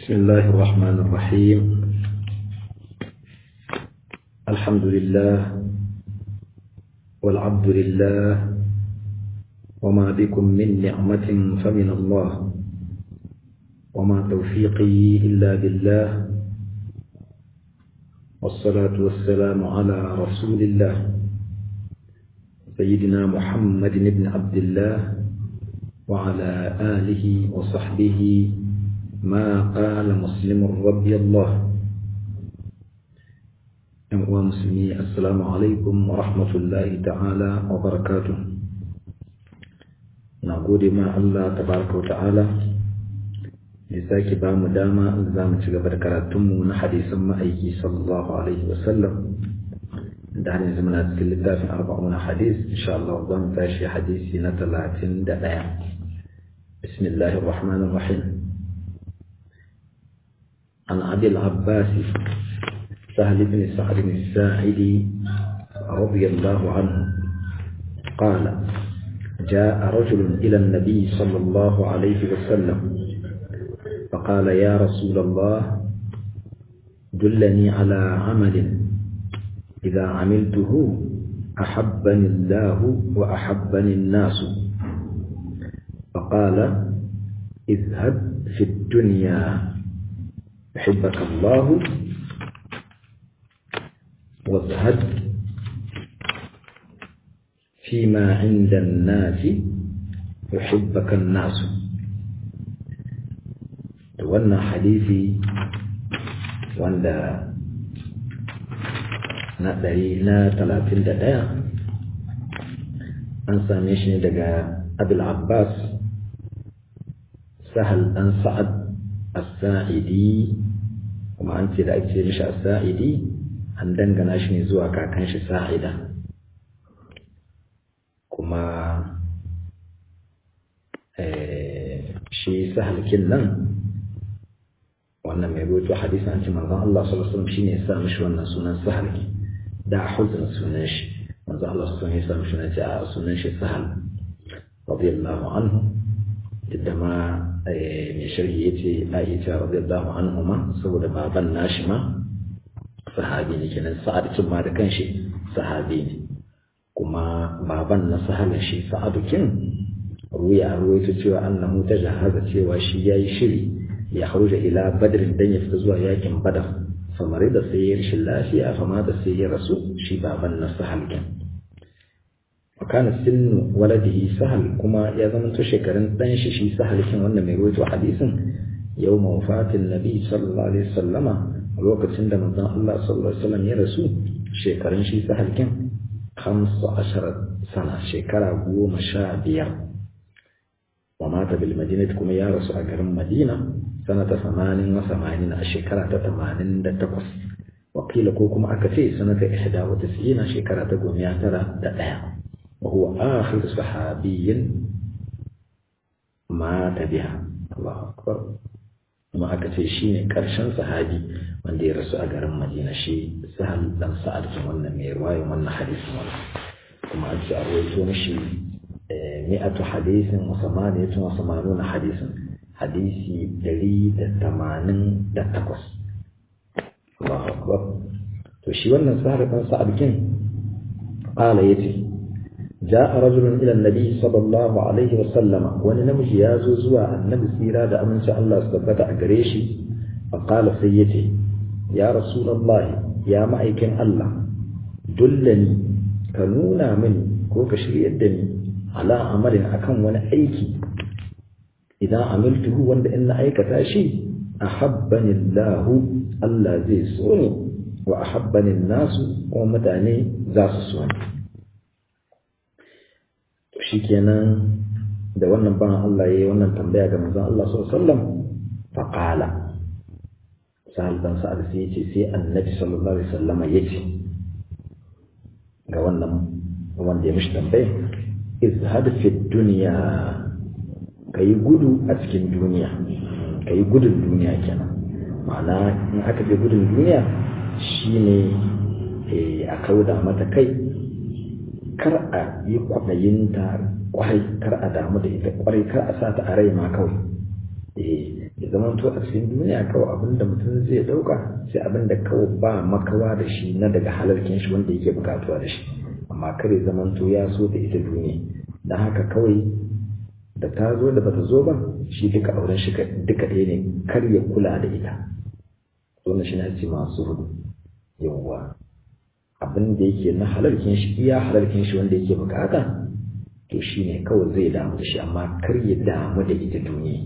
بسم الله الرحمن الرحيم الحمد لله والعبد لله وما بكم من نعمة فمن الله وما توفيقي إلا بالله والصلاة والسلام على رسول الله سيدنا محمد بن عبد الله وعلى آله وصحبه ما قال مسلم رضي الله ومسلمي السلام عليكم ورحمة الله تعالى وبركاته نقول ما الله تبارك وتعالى لذلك بام داما زام تجبر كراتم حديث ما أيكي صلى الله عليه وسلم دعني زمنا تكل في أربعون حديث إن شاء الله ضم تاشي حديثي نتلاتين دقائق بسم الله الرحمن الرحيم عن أبي العباس سهل بن سعد الساعدي رضي الله عنه قال جاء رجل إلى النبي صلى الله عليه وسلم فقال يا رسول الله دلني على عمل إذا عملته أحبني الله وأحبني الناس فقال اذهب في الدنيا يحبك الله واذهب فيما عند الناس يحبك الناس wannan hadisi wanda na ɗari na talatin da ɗaya an same shi ne daga abul abbas sahal ɗan sa'ad as-sa'idi kuma an ce da ake mishi as-sa'idi an dangana shi ne zuwa kakan shi sa'ida kuma shi sahalkin nan wannan mai rubutu hadisi an ce manzon Allah sallallahu alaihi wasallam shine ya sa mishi wannan sunan sahalki da huzun sunan shi manzon Allah sallallahu alaihi wasallam ya sa mishi sunan sunan shi sahal radiyallahu anhu da ma mai sharhi ya ce aisha radiyallahu anhu ma saboda baban nashi ma sahabi ne kenan sa'ad kin ma da kanshi sahabi ne kuma baban na sahalin shi sa'adu kin ruya ruwaito cewa annahu ta jahaza cewa shi yayi shiri ya haruja ila badrin dan ya fita zuwa yakin badar famare da sai ya rashin lafiya fama da sai ya rasu shi baban na sahal kin وكان سن ولده سهل كما يزمن تشكرن دان شي شي سهل كين wannan mai ruwaito hadisin يوم وفاة النبي صلى الله عليه وسلم lokacin da manzon Allah sallallahu alaihi wasallam ya rasu shekarun shi sahal kin 15 sana shekara 15 wa mata bil madinah kuma ya rasu a garin Madina sanata 80 wa 80 a shekara ta 88 wakila ko kuma aka ce sanata 91 shekara ta 1901 وهو آخر صحابي مات بها الله أكبر ما أكتي شيني كرشن صحابي من دي رسول أقرم مدينة شي سهل دم سأل كمان ميرواي ومن حديث من كما أجي أرويتو مشي مئة حديث وثمانية وثمانون حديث حديثي دليل التمانين دتقص الله أكبر وشي ونن سهل دم سأل كن قال يتي جاء رجل إلى النبي صلى الله عليه وسلم ونمج يازو زوا النبي سيرا دا أمن شاء الله استبت أقريشي فقال سيتي يا رسول الله يا معيكن الله دلني كنونا مني كوك شريدني على عمل أكن وانا أيكي إذا عملته وانا إن أيكتا شيء أحبني الله الله زي سوني وأحبني الناس ومتاني ذا سوني shikenan da wannan ban Allah yayi wannan tambaya ga manzon Allah sallallahu alaihi wasallam faqala sahal dan sa'ad sai yace sai annabi sallallahu alaihi wasallam yace ga wannan wanda ya mishi tambaya izhad fi dunya kai gudu a cikin duniya kai gudun duniya kenan ma'ana in aka je gudun duniya shine eh a kauda mata kai kar a yi kwaɗayinta kwarai kar a damu da ita kwarai kar a sa ta a rai ma kawai eh zama to a cikin duniya kawai abin da mutum zai ɗauka sai abin da kawai ba makawa da shi na daga halarkin shi wanda yake bukatuwa da shi amma kare zaman to ya so da ita duniya don haka kawai da ta zo da bata zo ba shi duka auren shi duka ɗaya ne kar ya kula da ita wannan shi na ce masu hudu yawwa abin da yake na halarkin shi iya halarkin shi wanda yake bukata to shi ne kawai zai damu da shi amma kar ya damu da ita duniya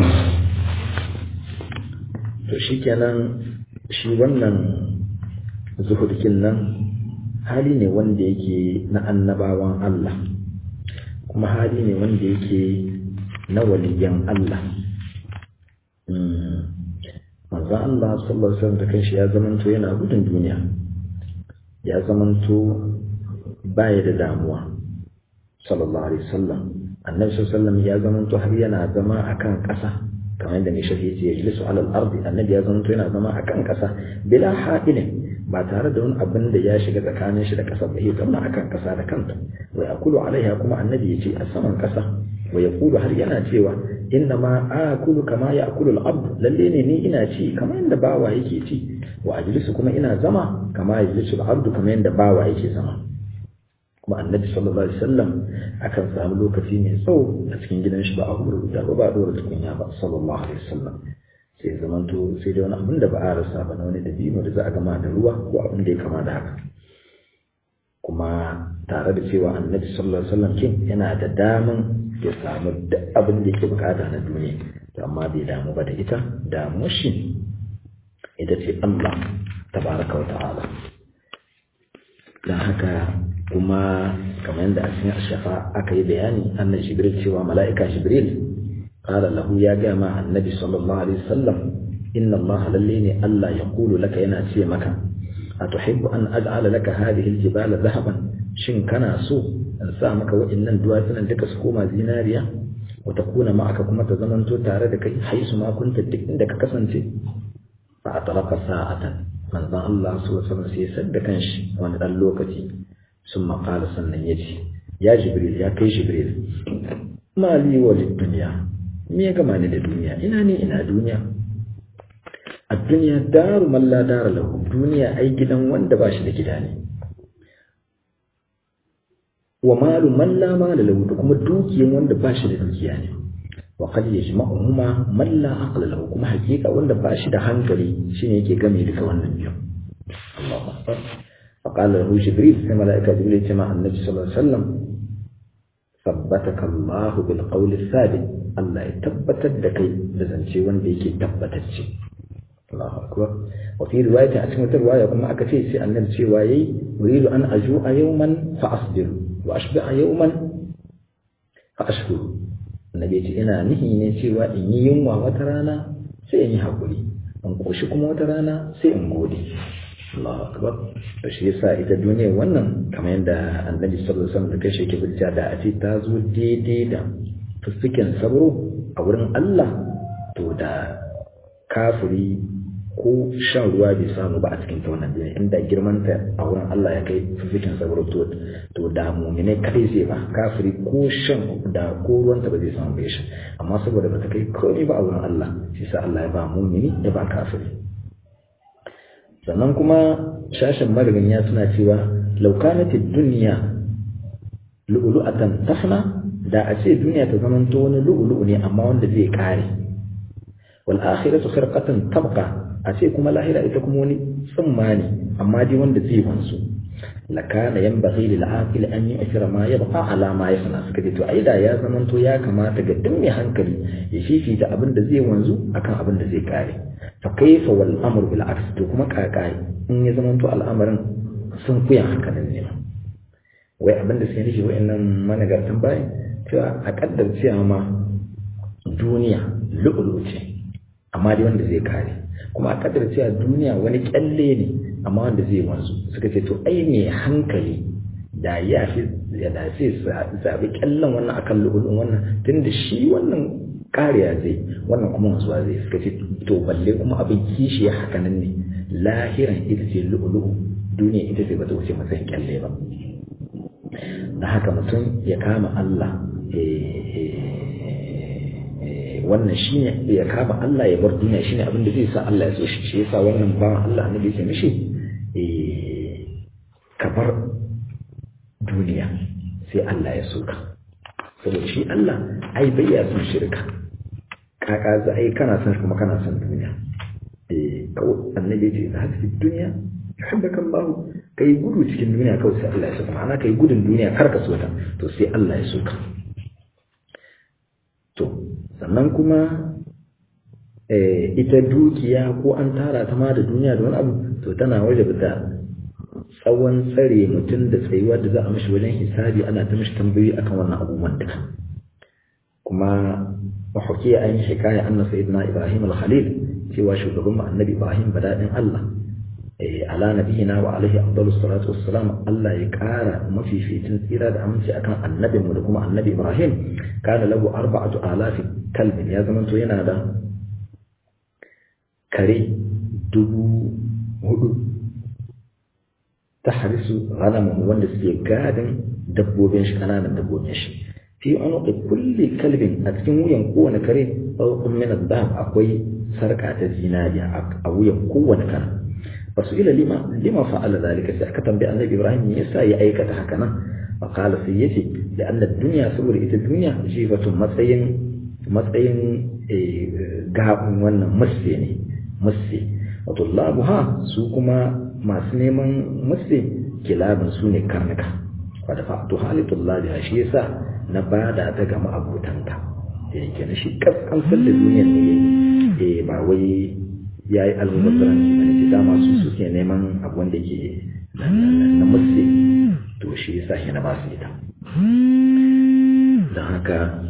to shi kenan shi wannan zuhudkin nan hali ne wanda yake na annabawan Allah kuma hali ne wanda yake na waliyan Allah manzo Allah sallallahu alaihi wasallam da kanshi ya zamanto yana gudun duniya ya zamanto baya da damuwa sallallahu alaihi wasallam annabi sallallahu alaihi wasallam ya zamanto har yana zama akan ƙasa kamar yadda mai shafi yace yajlisu alal ardi annabi ya zamanto yana zama akan ƙasa bila ha'ilin ba tare da wani abin da ya shiga tsakanin shi da ƙasa ba ya zama akan ƙasa da kanta wa yaqulu alaiha kuma annabi yace a saman ƙasa wa yaqulu har yana cewa inna ma akulu kama ya'kulu al-abd lalle ne ni ina ci kamar yadda bawa yake ci wa ajlisu kuma ina zama kama yajlisu al-abd kamar yadda bawa yake zama kuma annabi sallallahu alaihi wasallam akan samu lokaci mai tsawo a cikin gidan shi ba a rubuta ba ba a dora tukunya ba sallallahu alaihi wasallam sai zamanto sai dai wani abin da ba a rasa ba na wani dabino da za a gama da ruwa ko abin da ya kama da haka kuma tare da cewa annabi sallallahu alaihi wasallam kin yana da daman ya samu duk abin da yake bukata na duniya to amma bai damu ba da ita damu shi ita ce Allah tabaraka wa ta'ala dan haka kuma kamar yadda a cikin ashafa aka yi bayani annabi jibril cewa mala'ika jibril qala lahu ya ga ma annabi sallallahu alaihi wasallam inna Allah lalle ne Allah ya kulu laka yana ce maka atuhibbu an aj'ala laka hadhihi aljibala dhahaban shin kana so in sa maka wa'annan duwatsunan duka su koma zinariya wa takuna ma'aka kuma ta zamanto tare da kai haisu ma kunta duk inda ka kasance fa atalaka sa'atan manzon Allah sallallahu alaihi wasallam sai sadda kanshi wani dan lokaci sun maƙala sannan ya ce ya jibril ya kai jibril mali wa duniya me ya gama ni da duniya ina ne ina duniya a duniya daru man la dara lahu duniya ai gidan wanda ba shi da gida ne wa malu man la mala lahu da kuma dukiyan wanda ba shi da dukiya ne wa qad yajma'uhuma man la aqla lahu kuma hakika wanda ba shi da hankali shine yake game duka wannan biyu Allahu akbar فقال له جبريل في ملائكة جبريل كما النبي صلى الله عليه وسلم ثبتك الله بالقول الثابت الله يثبت دكي بزنشي وان بيكي تبتتشي الله أكبر وفي رواية أسمة الرواية كما أكفي سي أن نفسي وايي أريد أن أجوع يوما فأصبر وأشبع يوما فأشكر النبي يقول إنا نهي نسي وإن يوم وترانا سيني حقولي أن قوشكم وترانا سيئن قولي Allahu akbar to shi yasa ita duniya wannan kamar yadda annabi sallallahu alaihi wasallam da kai shi yake hujja da a ce ta zo daidai da fuskin sabro a wurin Allah to da kafiri ko shan ruwa bai samu ba a cikin ta wannan duniya inda girman ta a wurin Allah ya kai fuskin sabro to to da mu'mine kai zai ba kafiri ko shan da ko ruwan ta ba zai samu bai shi amma saboda bata kai komai ba a wurin Allah shi sa Allah ya ba mu'mini ya ba kafiri sannan kuma shashin ya suna cewa laukanati duniya lu'ulu'atan tafna da a ce duniya ta zamanto wani lu'ulu'u ne amma wanda zai kare wal akhiratu khirqatan tabqa a ce kuma lahira ita kuma wani tsumma ne amma dai wanda zai wanzu lakana yanbaghi lil aqil an yu'thira ma yabqa ala ma yafna suka ce to ai da ya zamanto ya kamata ga duk mai hankali ya fifita abin da zai wanzu akan abin da zai kare fa kaifa wal amru bil aks to kuma kakai in ya zama to al'amarin sun kuyan hankalin ne wai abin da suke nufi wa'annan managartan bayan cewa a kaddar cewa ma duniya lu'ulu ce amma dai wanda zai kare kuma a kaddar cewa duniya wani kyalle ne amma wanda zai wanzu suka ce to ai mai hankali da ya fi ya da sai zabi kyallen wannan akan lu'ulun wannan tunda shi wannan kariya zai wannan kuma wanzuwa zai suka ce to balle kuma abin kishi ya haka nan ne lahiran ita ce lu'ulu'u duniya ita ce bata wuce matsayin kyalle ba da haka mutum ya kama Allah wannan shine ya kama Allah ya bar duniya shine abin da zai sa Allah ya so shi shi yasa wannan ba Allah annabi yake mishi eh ka bar duniya sai Allah ya so ka saboda shi Allah ai bai ya son shirka kaka za ai kana son kuma kana son duniya eh kawai annabi ya ce za ka duniya yuhibbaka Allah kai gudu cikin duniya kawai sai Allah ya so ka ma'ana kai gudun duniya kar ka so ta to sai Allah ya so ka to sannan kuma ita dukiya ko an tara ta ma da duniya da wani abu to tana waje da tsawon tsare mutum da tsayuwa da za a mashi wajen hisabi ana ta mashi tambayoyi akan wannan abubuwan duka kuma mahukiya an yi hikaya anna sayyidina ibrahim al-khalil cewa shugaban mu annabi ibrahim badadin allah ala nabiyina wa alaihi afdalus salatu wassalam Allah ya kara mafificin tsira da aminci akan annabin mu da kuma annabi Ibrahim kana lahu arba'atu alafi kalbin ya zama to yana da kare dubu hudu ta harisu ghanamun wanda suke gadin dabbobin shi kananan dabbobin shi fi unuqi kulli kalbin a cikin wuyan kowane kare ɗaukun min adhab akwai sarka ta zinariya a wuyan kowane kare فسئل لما لما فعل ذلك سأكتم بأن إبراهيم يسا يأيك تحكنا فقال سيتي لأن الدنيا سور إت الدنيا جيفة مسين مسين قاب وانا مسيني مسي وطلابها سوكما ما سنيما مسي كلاب سوني كرنكا ودفعتها لطلابها شيسا نبادا تقام أبو تنكا يعني كان شيء كف أنفل الدنيا ne ba wai ya yi almubazzaranci da ce dama su suke neman abu wanda ke na musu to shi yasa shi na basu ita don haka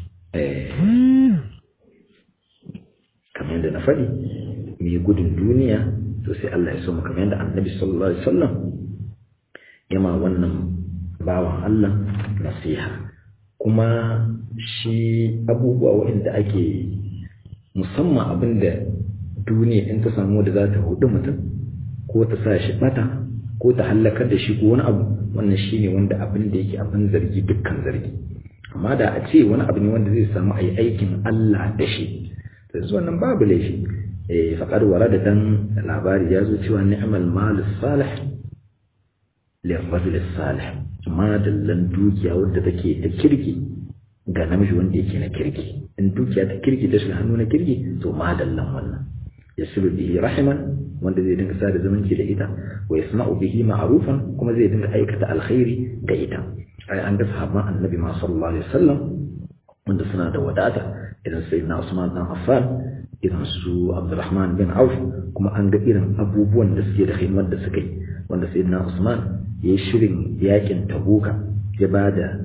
kamar yadda na faɗi mai gudun duniya to sai Allah ya so kamar yadda annabi sallallahu alaihi wasallam yama wannan bawan Allah nasiha kuma shi abubuwa waɗanda ake musamman abinda duniya in ta samu da za ta hudu mutum ko ta sa shi bata ko ta hallakar da shi ko wani abu wannan shine wanda abin da yake abin zargi dukkan zargi amma da a ce wani abu ne wanda zai samu a yi aikin Allah da shi to yanzu wannan babu laifi eh faqad warada dan labari ya zo cewa ni'mal mal salih lirrajul salih ma dallan dukiya wadda take da kirki ga namiji wanda yake na kirki in dukiya ta kirki ta shiga hannu na kirki to ma dallan wannan yasiru bihi rahiman wanda zai dinga sada zumunci da ita wa yasma'u bihi ma'rufan kuma zai dinga aikata alkhairi ga ita ai an ga sahabban annabi ma sallallahu alaihi wasallam wanda suna da wadata idan sayyidina Usman dan Affan idan su Abdurrahman bin Auf kuma an ga irin abubuwan da suke da himar da suka yi wanda sayyidina Usman ya shirin yakin Tabuka ya bada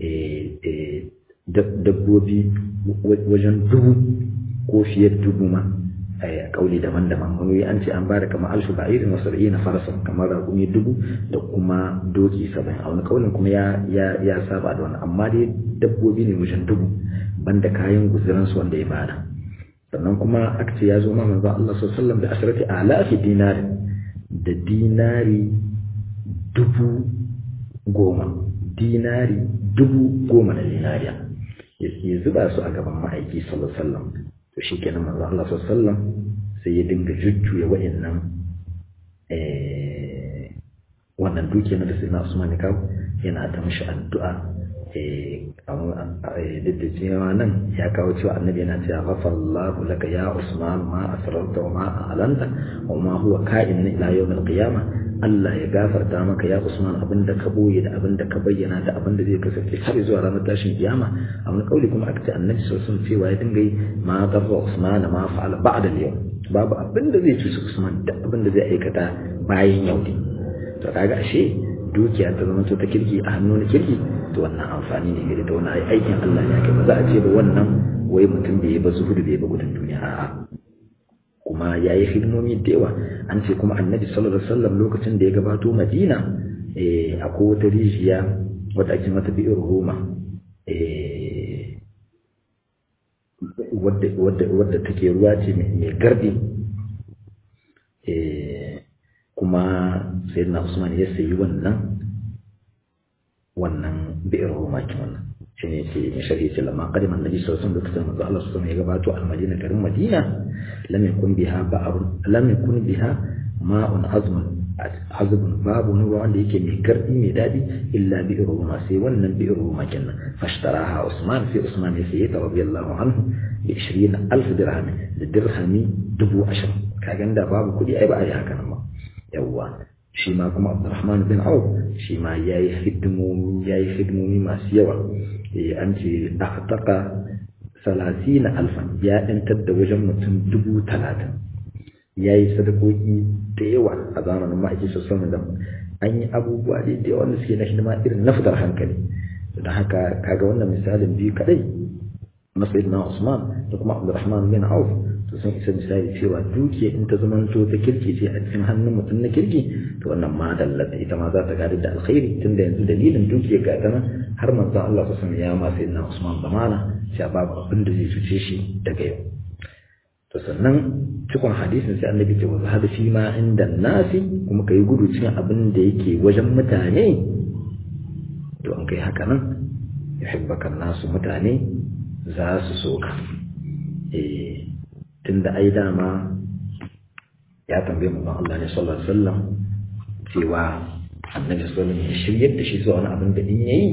dabbobi wajen dubu ko fiye da dubu ma a kauli daban-daban wani an ce an ba da kamar alfu ba'irin wasu ra'i na farasa kamar rakumi dubu da kuma doki saba'in a wani kaulin kuma ya ya saba da wani amma dai dabbobi ne wajen dubu banda kayan guzuransu wanda ya bada sannan kuma aka ce ya zo ma manzo Allah sallallahu alaihi wasallam da asharati alafi dinari da dinari dubu goma dinari dubu goma na dinariya ya zuba su a gaban ma'aiki sallallahu alaihi wasallam to shi kenan manzo Allah sallallahu sai ya dinga jujjuya wa'annan eh wannan duke na da sai na Usman ya kawo yana ta mishi addu'a eh duk da cewa nan ya kawo cewa annabi yana cewa ghafarallahu laka ya Usman ma asrarta wa ma a'lanta wa ma huwa ka'in ila yawm al-qiyamah Allah ya gafarta maka ya Usman abinda ka boye da abinda ka bayyana da abinda zai kasance har zuwa ranar tashin kiyama a wani kauli kuma aka ce annabi sallallahu alaihi wasallam cewa ya dinga yi ma darra Usman ma fa'ala ba'da al-yawm babu abinda zai cuci Usman da abinda zai aikata bayan yau ne to kaga ashe dukiya ta zama ta kirki a hannun kirki to wannan amfani ne gare ta wannan aikin Allah ne ake ba za a ce ba wannan wai mutum bai yi ba zuhudu bai ba gudun duniya a'a kuma ya yi hidimomi da yawa an ce kuma annabi sallallahu alaihi wasallam lokacin da ya gabato madina eh akwai wata rijiya wadda ake mata bi'ir roma eh wadda wadda wadda take ruwa ce mai gardi eh kuma sayyidina usman ya sayi wannan wannan bi'ir roma kin wannan shi ne ce mai shari'a ce lamma qadima annabi sallallahu alaihi wasallam lokacin manzo Allah sallallahu alaihi wasallam ya gabato al-Madina garin Madina lam yakun biha ba'un lam yakun biha ma'un azmun azbun babu wani ruwa wanda yake mai gardi mai dadi illa bi ruma sai wannan bi ruma kenan fashtaraha Usman sai Usman ya saye ta radiyallahu anhu bi 20000 dirham da dirhami dubu ashir kaga da babu kudi ai ba ai haka nan ba yawwa shi ma kuma Abdurrahman bin Auf shi ma yayi hidimomi yayi hidimomi masu yawa eh an ce aqtaqa 30000 ya dantar da wajen mutum dubu talatin ya yi sadakoki da yawa a zamanin ma'aikin sassan da an yi abubuwa da yawa wanda suke na hidima irin na fitar hankali da haka kaga wannan misalin biyu kadai na sayyidina Usman da kuma Abdurrahman bin Auf to sun isa misali cewa dukiya in ta zamanto ta kirki ce a cikin hannun mutum na kirki to wannan ma dallata ita ma za ta gadi da alkhairi tunda yanzu dalilin dukiya ga ta nan har manzon Allah sallallahu alaihi wasallam ya ma sayyidina Usman zamana cewa babu abin da zai cuce shi daga yau to sannan cikon hadisin sai annabi ce wa zahada fi ma inda nasi kuma kai gudu cikin abin da yake wajen mutane to an kai haka nan yuhibbaka nasu mutane za su so ka eh tunda ai dama ya tambaye mu Allah ne sallallahu alaihi wasallam cewa annabi sallallahu alaihi wasallam ya shiryar da shi zuwa wani abin da in yayi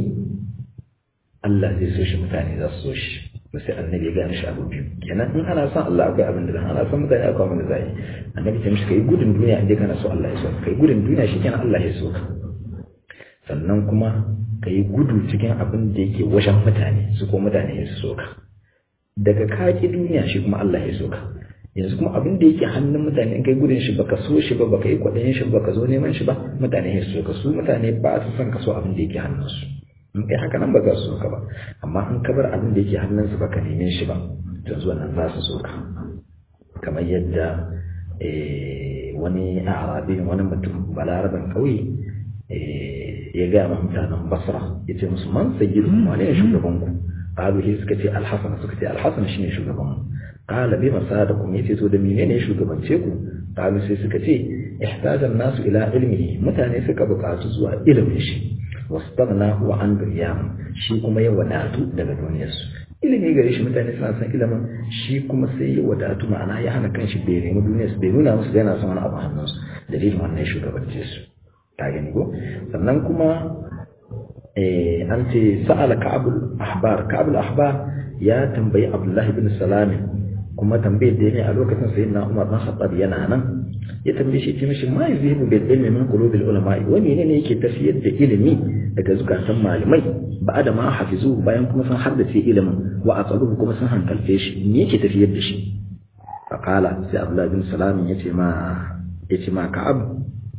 Allah zai so shi mutane za su so shi sai annabi ya gane shi abu biyu kenan in ana son Allah akwai abin da zan ana son mutane akwai abin da zai annabi ce mishi kai gudun duniya inda kana so Allah ya so kai gudun duniya shi kenan Allah ya so ka sannan kuma kai gudu cikin abin da yake wajen mutane su ko mutane ya so ka daga kaki duniya shi kuma Allah ya so ka yanzu kuma abin da yake hannun mutane in kai gudun shi baka so shi ba baka yi kwaɗayin shi baka zo neman shi ba mutane ya so ka su mutane ba su son ka so abin da yake hannunsu in kai haka nan ba za su so ka ba amma in ka bar abin da yake hannunsu baka neme shi ba to zuwa nan za su so ka kamar yadda wani arabi wani mutum balaraban ƙauye ya gaya ma mutanen basra ya ce musu man sayyidu wane ne shugaban ku qalu hi suka ce alhasan suka ce alhasan shine shugaban mu qala bi masadakum yace to da menene shugabance ku qalu sai suka ce ihtaja nasu ila ilmihi mutane suka buƙatu zuwa ilimin shi wastaghna wa an dunyam shi kuma ya wadatu daga duniyarsu ilimi gare shi mutane suna son ilimin shi kuma sai ya wadatu ma'ana ya hana kanshi bai nemi duniyarsu bai nuna musu yana son wani abu hannunsu dalilin wannan shugabance su ta gani ko sannan kuma an ce sa'ala ka'abul ahbar ka'abul ahbar ya tambayi abdullahi bin salami kuma tambayar da ya ne a lokacin sayyidina umar bin khattab yana nan ya tambaye shi ce mishi ma yuzhibu bil ilmi min qulubil ulama wa menene yake tafiyar da ilimi daga zukatan malamai ba da ma hafizu bayan kuma sun haddace ilimin wa aqaluhu kuma sun hankalce shi me yake tafiyar da shi faqala sai abdullah bin salam yace ma yace ma ka'ab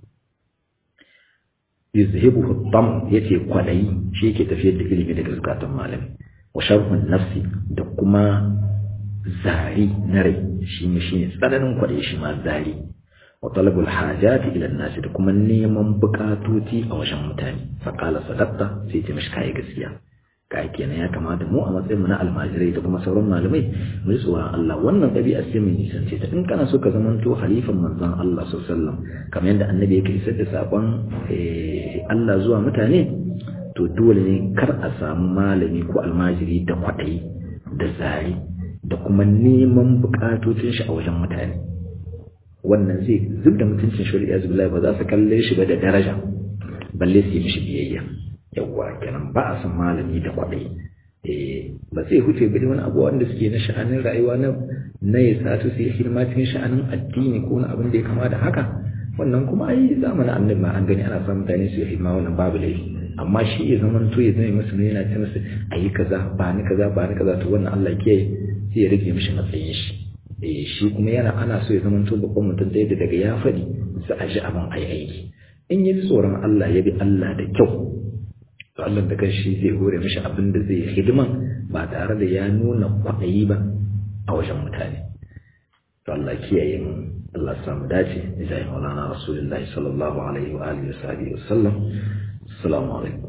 yuzhibu dam yace kwadayi shi yake tafiyar da ilimi daga zukatan malamai wa sharhun nafsi da kuma zari na rai shi ne shi ne tsananin kwaɗe shi ma zari wa talabul hajati ila nasi da kuma neman bukatoci a wajen mutane faqala sadaqta sai ta mishi kai gaskiya kai kenan ya kamata mu a matsayin mu na almajirai da kuma sauran malamai mu yi tsoron Allah wannan ɗabi'a sai mu nisance ta in kana so ka zamanto halifan manzon Allah sallallahu alaihi wasallam kamar yadda annabi yake isar da sakon Allah zuwa mutane to dole ne kar a samu malami ko almajiri da kwaɗayi da zari da kuma neman bukatocin shi a wajen mutane wannan zai zub da mutuncin shari'a zubilai ba za su kalle shi ba da daraja balle su yi mishi biyayya yawwa kenan ba a san malami da kwaɗayi eh ba zai huce ba wani abu wanda suke na sha'anin rayuwa na na ya satu su yi hidima cikin sha'anin addini ko na abin da ya kama da haka wannan kuma ai zamanin annabi ma an gani ana son mutane su yi hidima wannan babu laifi amma shi ya zama to ya zama musu ne yana ce musu ayi kaza ba ni kaza ba ni kaza to wannan Allah ke sai ya rage mishi matsayin shi eh shi kuma yana ana so ya zama to babban mutum da yadda daga ya faɗi sai a ji abin ayi aiki in yi tsoron Allah ya bi Allah da kyau to Allah da kanshi zai hore mishi abin da zai hidiman ba tare da ya nuna kwaɗayi ba a wajen mutane to Allah kiyaye mu Allah samu dace da Maulana Rasulullahi sallallahu alaihi wa alihi wa sahbihi wa sallam assalamu alaikum